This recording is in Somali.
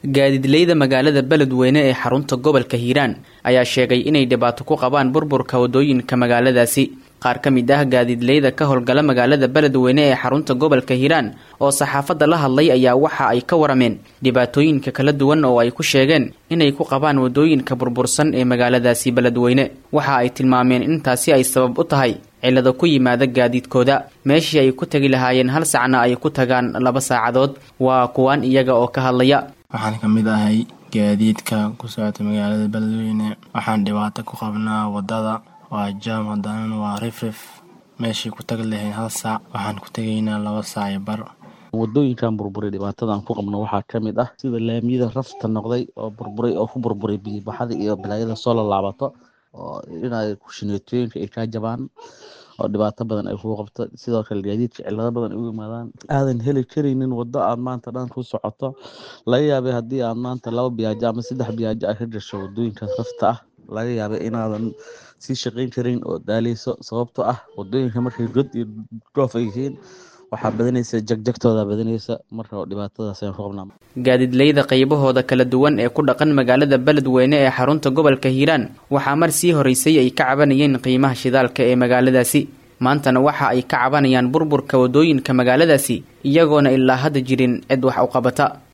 gaadiidleyda magaalada beledweyne ee xarunta gobolka hiiraan ayaa sheegay inay dhibaato ku qabaan burburka wadooyinka magaaladaasi qaar ka mid ah gaadiidleyda ka howlgala magaalada beledweyne ee xarunta gobolka hiiraan oo saxaafadda la hadlay ayaa waxa ay ka warameen dhibaatooyinka kala duwan oo ay ku sheegeen inay ku qabaan wadooyinka burbursan ee magaaladaasi beledweyne waxa ay tilmaameen intaasi ay sabab u tahay cillado ku yimaada gaadiidkooda meeshii ay ku tegi lahaayeen hal sacna ay ku tagaan laba saacadood waa kuwaan iyaga oo ka hadlaya waxaan ka mid ahay gaadiidka ku socota magaalada beledweyne waxaan dhibaato ku qabnaa wadada waa jaam haddana waa rifrif meeshii ku tagi lahayn hal saac waxaan ku tegaynaa laba saac iyo bar wadooyinkan burburay dhibaatadan ku qabno waxaa ka mid ah sida laamiyada rafta noqday oo burburay oo ku burburay biyibaxada iyo balaayada soo laalaabato oo inay kushineetooyinka ay kaa jabaan oo dhibaato badan ay kuu qabto sidoo kale gaadiidka cillado badan ay u yimaadaan aadan heli karaynin waddo aad maanta dhan ku socoto laga yaabay haddii aad maanta laba biyaajo ama saddex biyaajo ay ka gasho wadooyinkaas rafta ah laga yaabay inaadan sii shaqayn karin oo daaleyso sababtoo ah wadooyinka markay god iyo dhoof ay yihiin waxaa badanaysa jagjagtooda badanaysa marka dhibaatadaas ayaan ku qabnaa gaadiidleyda qaybahooda kala duwan ee ku dhaqan magaalada beledweyne ee xarunta gobolka hiiraan waxaa mar sii horeysay ay ka cabanayeen qiimaha shidaalka ee magaaladaasi maantana waxa ay ka cabanayaan burburka wadooyinka magaaladaasi iyagoona ilaa hadda jirin cid wax u qabata